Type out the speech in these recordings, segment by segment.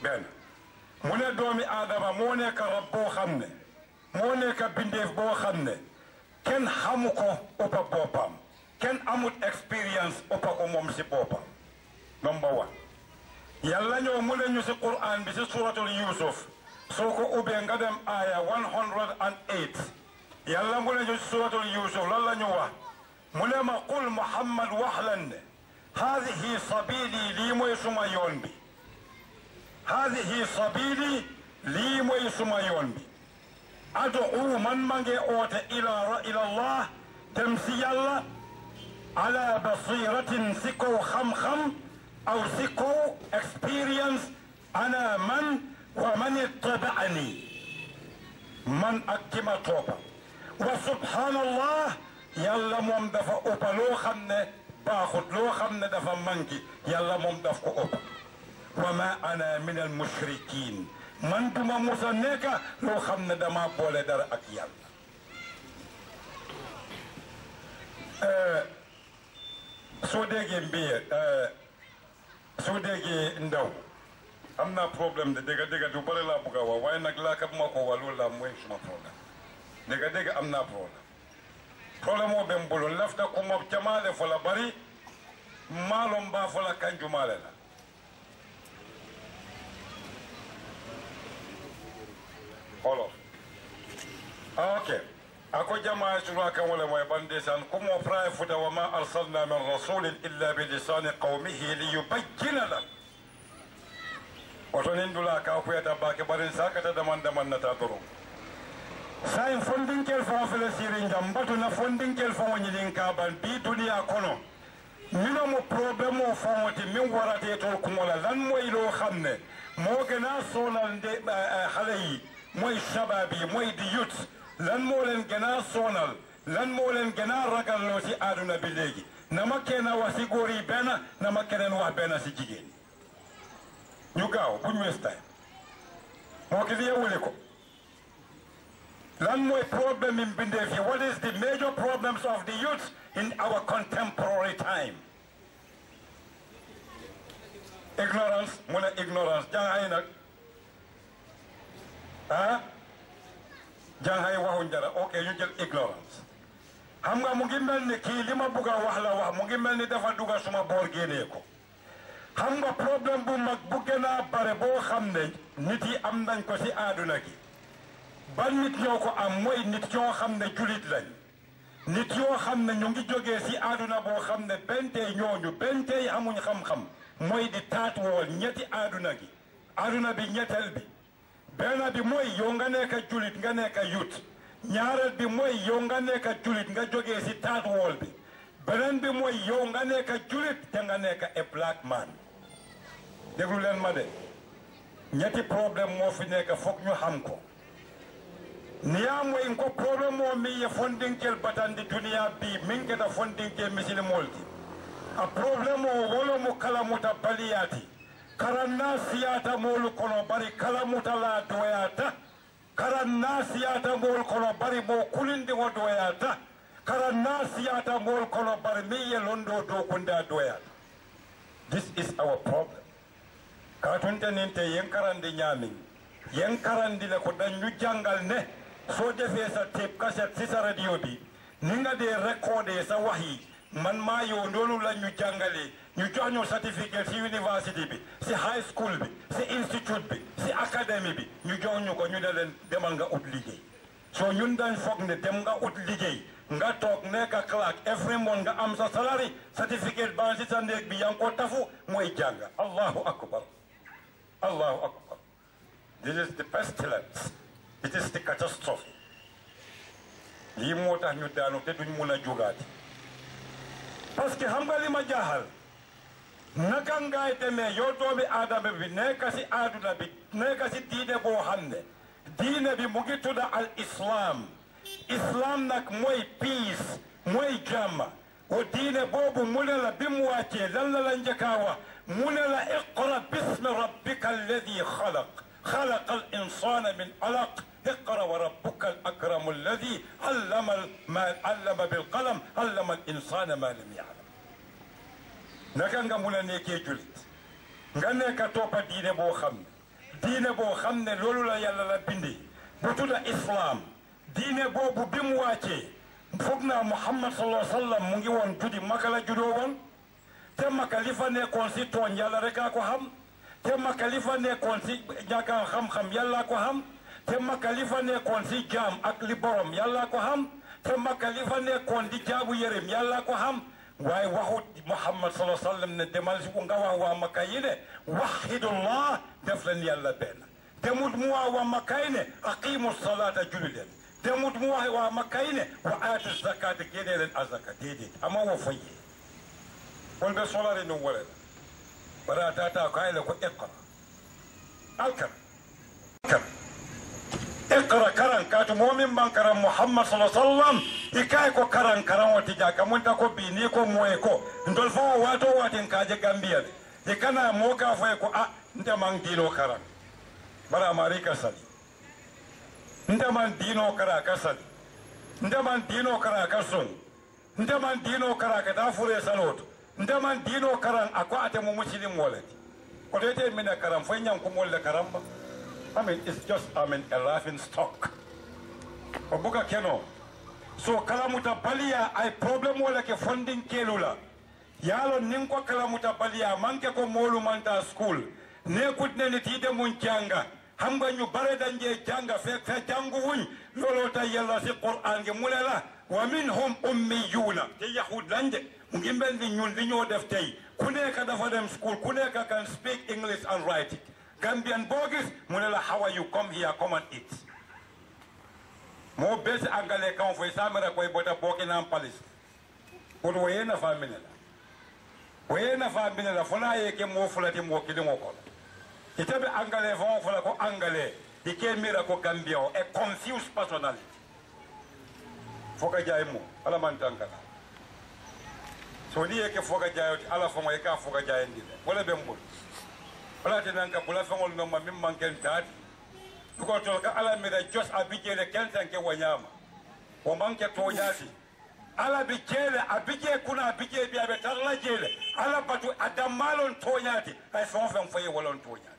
benn mu ne doomi aadama moo nekk rab boo xam ne moo nekk bindeef boo xam ne kenn xamu ko ëppa boppam kenn amut expérience ëppa ko moom si boppam number one yàlla ñoo mu ne ñu si quran bi si suratul yusuf soo ko ubbee nga dem aaya 108 yàlla mu ne ñu si suratul yusuf lan la ñu wax mu ne ma qul muhammad wax leen ne haadihi sabili lii mooy suma yoon bi haadihi sabili lii mooy suma yoon bi adu man ma nge oote ila ila allah dem si yàlla ala basiratin si kaw xam-xam aw si kaw expérience ana man wa man ittabaani man ak ki ma toppa wa subhanallah yàlla moom dafa ëppa loo xam ne baaxut loo xam ne dafa manki yàlla moom daf ko ëppa wa ma ana min al mushrikin man duma musa nekka loo xam ne dama boole dara ak yàlla soo déggee mbiye soo déggee ndaw am naa problème de dégga dégga du bëri laa bëgg a wax waaye nag laa kat moo ko wax loolu laa mooy suma problème dégga dégga am naa problème problème o ɓen mbolo lafta kumo jamale fola bari maalo mba fola kanjumale la olof ok ako jama sura kan wala moy bande san kumo praye futa wa ma arsalna min rasulin illa bi lisani qawmihi liyubayyina lahum oto nin dula ka kuyata bake barin sakata daman daman nata doron sayin fondinkel fo fele siri jam batuna fondinkel fo ñinin ka ban bi duniya kono mino mo problème o fawoti min warate tol kumola lan moy lo xam ne moo gëna sonal nde xale yi mooy shabab yi mooy di yut lan moo leen gëna sonal lan moo leen gëna ragalloo si aduna bi léegi nama kenn wax si góor yi benn nama keneen wax benn si jigéen ñu gaaw buñ waste time moo ki liye wuli ko lan mooy problème yi mbindeef yi what is the major problems of the youth in our contemporary time ignorance mu ne ignorance jàngaay nag ah jàngaay waxuñ dara ok ñu jël ignorance xam nga mu ngi mel ni kii li ma bugg a wax la wax mu ngi mel ni dafa dugga suma boor génnee ko xam nga problème bu mag bu gën a bare boo xam ne nit yi am nañ ko ci àdduna gi ban nit ñoo ko am mooy nit ñoo xam ne julit lañ nit yoo xam ne ñu ngi jógee ci àdduna boo xam ne benn tey ñooñu benn tey amuñ xam-xam mooy di taat wool ñetti àdduna gi àdduna bi ñetteel bi benn bi mooy yow nga nekk julit nga nekk yut ñaareel bi mooy yow nga nekk julit nga jógee ci taat wool bi beneen bi mooy yow nga nekk julit te nga nekk a black man déglu leen ma de ñetti problème moo fi nekk foog ñu xam ko niya moy ko problème o mi ye fondinkel batandi duniya bi min keta fondinke misilimolti a problème o wolo mo kalamuta baliyati karanna siyata molu kono bari kalamuta la doyata karanna siyata mol kono bari mo kulindi o doyata karanna siyata mol kono bari mi ye londo do kunda doyata this is our problem katunte ninte yen karandi ñamin yen karandi le ko dañu jangal ne soo defee sa tape cassette si sa radio bi ni nga dee recordé sa wax yi man maa yow loolu la ñu jàngalee ñu jox ñu certificate si university bi si high school bi si institute bi si académie bi ñu jox ñu ko ñu ne leen demal nga ut liggéey soo ñun dañ foog ne dem nga ut liggéey nga toog nekk clerk every month nga am sa salary certificate baa si sa néeg bi yaa ngi ko tafu mooy jàng allahu akbar allahu akbar this is the pestilence it is the catastrophe lii moo tax ñu daanu te duñ mun a jógaati parce que xam nga li ma jaaxal naka ngaay demee yow doomi aadama bi nekk si aaduna bi nekk si diine boo xam ne diine bi mu ngi tudda al islam islam nag mooy peace mooy jàmm o diine boobu mu ne la bi mu wàccee lan la la njëkkaa wax mu ne la iqra bismi rabbika alladi xalaq خلق الإنسان من علق اقرأ وربك الأكرم الذي علم ما علم بالقلم علم الإنسان ما لم يعلم naka nga mun a nekkee julit nga nekk toppa diine boo xam diine boo xam ne loolu la yàlla la bindi bu tudda islam diine boobu bi mu wàccee foog naa muhammad sallallahu alayhi wa sallam mu ngi woon judi maka la judoo woon te maka li fa nekkoon si tooñ yàlla rek a ko xam te maka li fa nekkoon si ñàkk xam-xam yàlla ko xam te maka li fa nekkoon si jaam ak li borom yàlla ko xam te maka li fa nekkoon di jaabu yërëm yàlla ko xam waaye waxut muhammad sallallahu alayhi wa sallam ne demal si nga wax waa maka yi ne waxidullah def leen yàlla benn demut mu wax waa maka yi ne aqimu salaata julli leen demut mu wax waa maka yi ne wa aatu zakata génnee leen azaka déedéet ama wo foye won ɓe solare num wolela bara tata ko ayle ko iqra alkar alkar iqra karan katu momin man karan muhammad sa sallam i kay ko karan karan wati jaka munta ko bi ni ko moye ko ndol fo wato watin kaje gambiya de e kana mo ka foye ko a nte man dino karan bara mari ka sali nte man dino kara ka sali nte man dino kara ka son nte man dino kara ka ta fure saloto nte man dino karan a ko ate mo muslim wolati ko tete mine karan foy ñam ko molle karan ba I mean, it's just, I mean, a laughing stock. Obuka keno. So kalamuta balia ay problem wala ke funding kelula. Yalo ninko kalamuta balia manke ko molu manta school. Ne kutne ni tide mun janga. Hamba ñu bare danje janga fe fe jangu wuñ lolo ta yalla si Qur'an ge mulela wa minhum ummiyuna te yahud lanje mu ngi mel ni ñun li ñoo def tey ku nekk dafa dem school ku nekk can speak English and write it Gambian bogus mu ne la how are you come here come and eat moo besi angale kan fo samira koy bota Buckingham Palace pour woye na fa mine la woye na fa mine la fona ye ke mo fulati mo kidi mo ko ite be angale fo fula ko angale i ke mira ko Gambia o a confused personality foka jay mo ala man tankala so ni ye ke foka jayoti ala fo mo e ka foka jayandi wala be mbul wala te nan ka bula feŋol no ma min man ken taati duko tol ka ala mira jos a bi jele ken tan ke wanyama o man ke to yaati ala bi jele a bi je kuna a bi je bi abe tarla jele ala batu adamalon to yaati ay fon fen foye wolon to yaati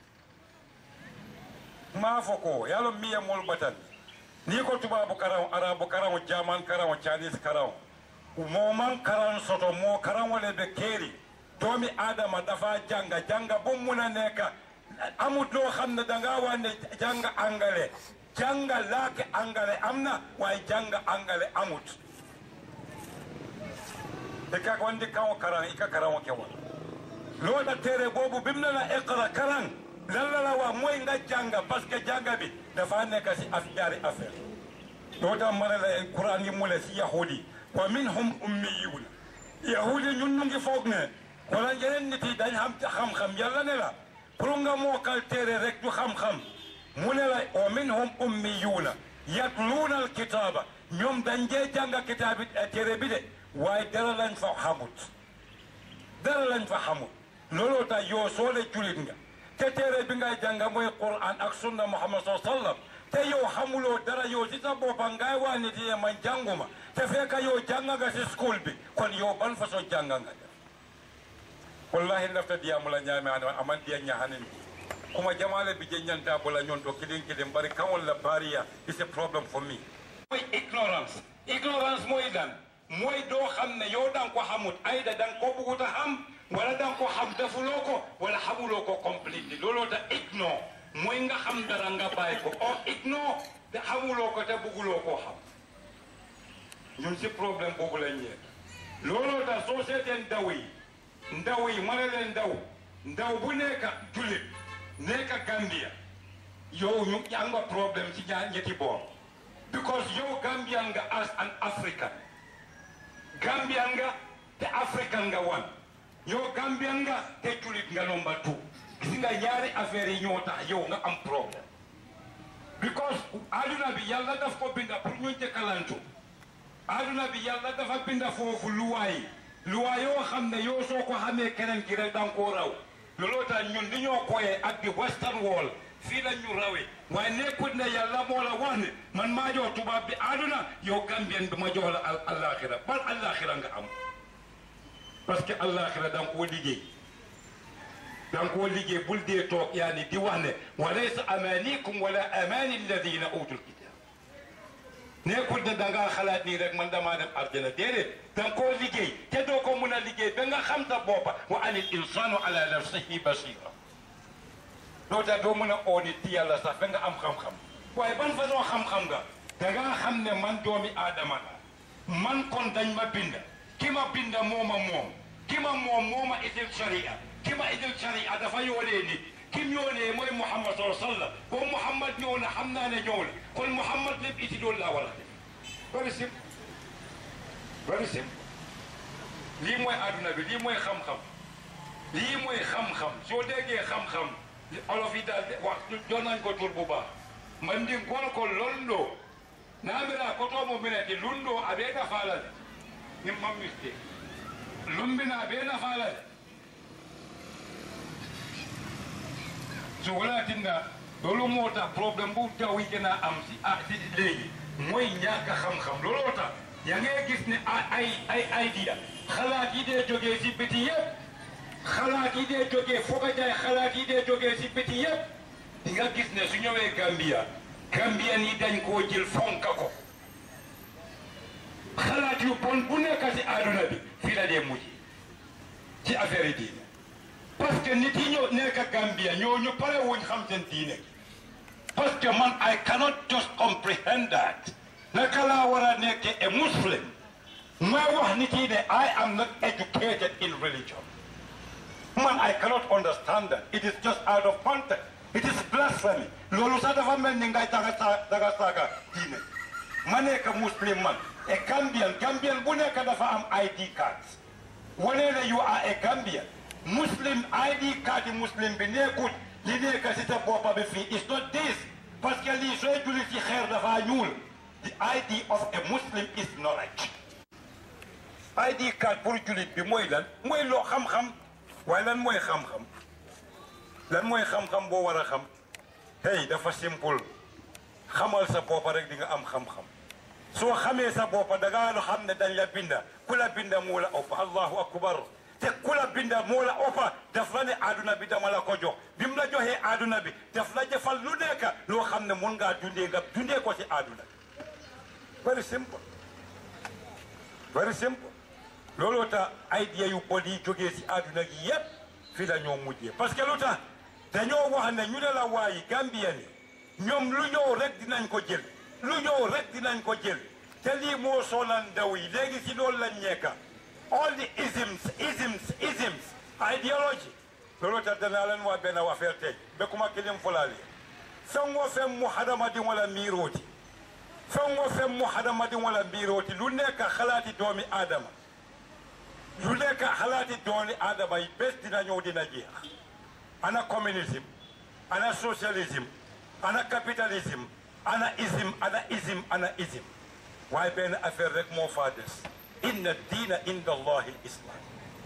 ma fo ko yalo miye mol batan ni ko tubabu karaw arabu karaw jaman karaw chinese karaw mo man karan soto mo karan wala be keri doomi adama dafa janga janga bu mun a nekk amut loo xam ne danga wane janga angale janga laake angale am na waaye janga angale amut e ka wandi kawo karan i ka karan ke wala loola tere boobu bim na la iqra karan lan la la wa mooy nga janga parce que janga bi dafa nekk si af jaari affaire doo tax ma ne la quran yi mu le si yahudi wa minhum ummiyuna yahudi ñun ñu ngi foog ne wala yeneen nit yi dañ xam xam-xam yàlla ne la pour nga mookal téere rek du xam-xam mu ne la wa minhum ummiyuuna yatluuna alkitaaba ñoom dañ jee jàng kitaabi téere bi de waaye dara lañ fa xamut dara lañ fa xamut looloo tax yow soo le julit nga te téere bi ngay jàng mooy Qur'an ak sunna Muhammad sallallahu alayhi wa sallam te yow xamuloo dara yow si sa boppa ngay waa nit yi man jànguma te fekk yow jàng nga si school bi kon yow ban façon jàng nga def wallahi lafta diyamula ñaami an aman diya ñahanin kuma jamale bi je ñanta bula ñon to kidin kidin bari kawol la bariya is a problem for me mooy ignorance ignorance mooy dan mooy doo xam ne yow dan ko xamut ayda dan ko buguta xam wala dan ko xam defuloo ko wala xamuloo ko completely looloo ta ignore mooy nga xam dara nga bàyyi ko o ignore te xamuloo ko te buguloo koo xam ñun si problème boobu lañ ñee looloo ta soo seeteen daw yi ndaw yi ma ne leen ndaw ndaw bu nekk jullit nekk Gambia yow ñu am nga problème ci ñaar ñetti boor because yow Gambian nga as an African Gambian nga te African nga wan yow Gambian nga te jullit nga number two gis nga ñaari affaire yi ñoo tax yow nga am problème because aduna bi yàlla daf ko binda pour ñu njëkkalantu aduna bi yàlla dafa binda foofu luwaay luwaa yoo xam ne yow soo ko xamee keneen ki rek danga koo raw looloo tax ñun li ñoo koyee ak di western wall fii la ñu rawee waaye nekkut ne yàlla moo la wax ne man maa jox tubaab bi àdduna yow gambien bi ma jox la al allaaxira bal allaaxira nga am parce que allaaxira danga koo liggéey danga koo liggéey bul dee toog yaa ni di wax ne wa laysa amanikum wala amani alladina utul kitab nekkul ne da ngaa xalaat nii rek man damaa dem arjana déedéet danga koo liggéey te doo ko mun a liggéey ba nga xam sa boppa wa anil insanu ala nafsihi basira doo tax doo mën a oo nit ci yàlla sax ba nga am xam-xam waaye ban façon xam-xam nga da ngaa xam ne man doomi aadama la man kon dañ ma binda ki ma binda mooma moom ki ma moom mooma itil sharia ki ma itil sharia dafa yoonee nit kim yoonee mooy Muhammad sallallahu alayhi wa sallam boo Muhammad ñëw na xam naa ne ñëw na kon Muhammad lépp iti loolu laa war a def very simple very simple lii mooy adduna bi lii mooy xam-xam lii mooy xam-xam soo déggee xam-xam olof yi daal wax jox nañ ko tur bu baax man ndi gol ko londo naamira kotomo mineti lundo aɓe nafalade min mammiste lumbina aɓe nafalade so walatinna loolu moo tax problème bu taw yi gën a am si ah si léegi mooy ñàkk xam-xam looloo tax yaa ngi gis ne ay ay idea xalaat yi dee jógee si biti yëpp xalaat yi dee jógee foog a jaay xalaat yi dee jógee si biti yëpp di nga gis ne su ñëwee Gambia Gambien yi dañ koo jël fonka ko xalaat yu bon bu nekk si àdduna bi fii la dee mujj ci affaire yi diine parce que nit yi ñoo nekk Gambia ñoo ñu pare wuñ xam seen diine parce que man I cannot just comprehend that naka laa war a nekkee a muslim ma wax nit yi ne I am not educated in religion man I cannot understand that it is just out of context it is blasphemy loolu sax dafa mel ni ngay daga sa daga saaga diine ma nekk muslim man a Gambian Gambian bu nekk dafa am ID cards wane ne you are a Gambian muslim ID card muslim bi nekkul li nekk si sa boppa bi fii is not this parce que lii sooy julli ci xeer dafa ñuul the ID of a muslim is knowledge ID card pour jullit bi mooy lan mooy loo xam-xam waaye lan mooy xam-xam lan mooy xam-xam boo war a xam hey dafa simple xamal sa boppa rek di nga am xam-xam soo xamee sa boppa da ngaa xam ne dañ la binda ku la binda moo la ëpp allahu akbar te ku la binda moo la ëppa daf la ne aaduna bi dama la ko jox bi mu la joxee aaduna bi daf la jëfal lu nekk loo xam ne mun ngaa dundee nga dundee ko ci aaduna very simple very simple looloo tax idea yu bon yi jógee si aaduna gi yépp fii la ñoo mujjee parce que lu tax dañoo wax ne ñu ne la waayi Gambien yi ñoom lu ñëw rek dinañ ko jël lu ñëw rek dinañ ko jël te lii moo sonal ndaw yi léegi si loolu lañ nekka all the isms isms isms ideology loolu tax danaa leen wax benn affaire tey bekkuma kilim fulaali fen wo fen mu hadamadiŋo wala miirooti fen wo fen mu hadamadiŋo wala miirooti lu nekk xalaati doomi aadama lu nekk xalaati doomi aadama yi bés dina ñëw dina jeex ana communisme ana socialisme ana capitalisme ana ism ana ism ana ism waaye benn affaire rek moo faa des inna diina inda allahi islam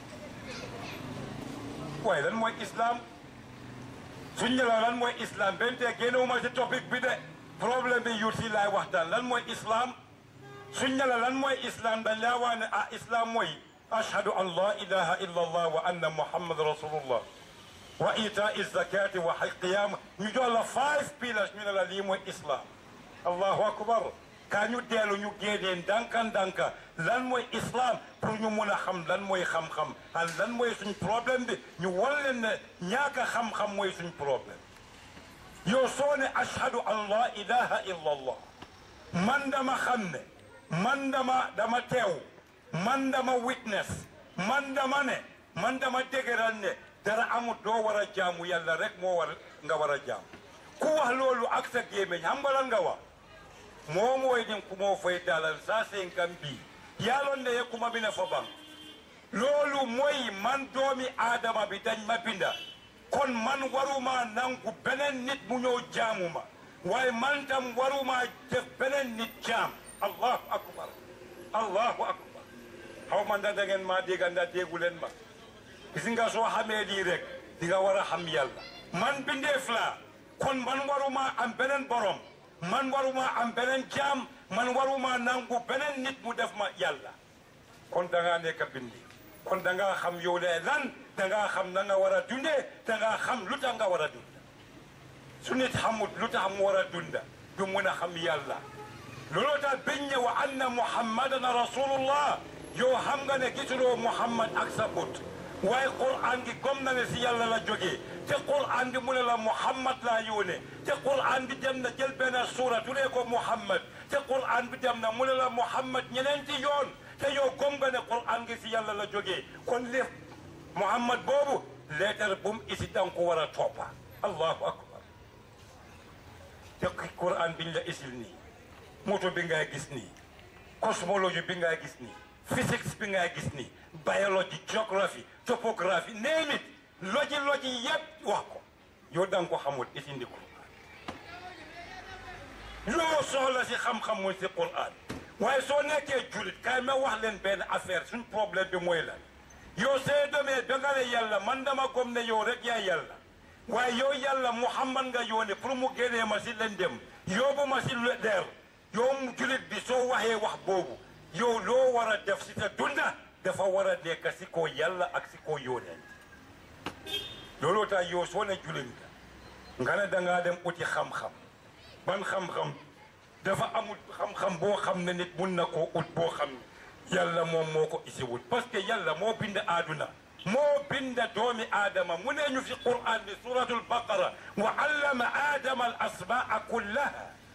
waaye lan mooy islam suñ ne la lan mooy islam benn tey génnewuma si topic bi de problème bi yuut si laay waxtaan lan mooy islam suñ ne la lan mooy islam dañ laa wax ne ah islam mooy ashhadu an la ilaha illa allah wa anna muhammad rasulullah wa itaa zakati wa qiyam ñu jox la five pillars ñu ne la lii mooy islam allahu akbar kaa ñu deelu ñu génnee ndànka ndànka lan mooy islam pour ñu mun a xam lan mooy xam-xam ak lan mooy suñ problème bi ñu wan leen ne ñaaka xam-xam mooy suñ problème yow soo ne ashhadu an la ilaha illa allah man dama xam ne man dama dama teew man dama witness man dama ne man dama dëgëral ne dara amut doo war a jaamu yàlla rek moo war nga war a jaam ku wax loolu ak sa gémmiñ xam nga lan nga wax moo mooy din kumoo fay dalal sa senkan bi yaalon ne ye kuma bi ne fo ban loolu mooy man doomi aadama bi dañ ma binda kon man waruma nangu beneen nit mu ñëw jaamu ma waaye man tam waruma def beneen nit jaam allahu akbar allahu akbar xaw ma ndax da ngeen maa dégga ndax déggu leen ma gis nga soo xamee lii rek di nga war a xam yàlla man bindeef laa kon man waruma am beneen borom man waruma am beneen jaam man waruma nangu beneen nit mu def ma yàlla kon da ngaa nekk bindi kon da ngaa xam yow de lan da ngaa xam na nga war a dundee da ngaa xam lu tax nga war a dund su nit xamut lu tax mu war a dunda du mun a xam yàlla looloo tax biñ ne wa anna muhammadan rasulullah yow xam nga ne gisuloo muhammad ak sa bët waaye quran gi gom na ne si yàlla la jógee te quran bi mu ne la muhammad laa yóone te quran bi dem na jël benn suura tuddee ko muhammad te quran bi dem na mu ne la muhammad ñeneenti yoon te yow gom nga ne quran gi si yàlla la jógee kon lépp muhammad boobu leetar bu mu isi danga ko war a toppa allahu akbar te quran biñ la isil nii moto bi ngay gis nii cosmologie bi ngay gis nii physics bi ngay gis nii biologie géographie topographie name it loji loji yëpp wax ko yow da nga ko xamul isindi ko loo soxla si xam-xam mooy si Qur'an waaye soo nekkee julit kaay ma wax leen benn affaire suñ problème bi mooy lan yow see demee ba nga ne yàlla man dama gom ne yow rek yaa yàlla waaye yow yàlla Muhammad nga yónnee pour mu génnee ma si lëndëm yóbbu ma si leer yow mu julit bi soo waxee wax boobu yow loo war a def si sa dunda dafa war a nekk si ko yàlla ak si ko yónnee looloo tax yow soo ne julit nga nga ne dangaa dem uti xam-xam ban xam-xam dafa amul xam-xam boo xam ne nit mun na koo ut boo xam ne yàlla moom moo ko isiwul parce que yàlla moo bind aaduna moo bind doomi aadama mu ne ñu fi quran bi suratul baqara wa allama aadama al asmaa kullaha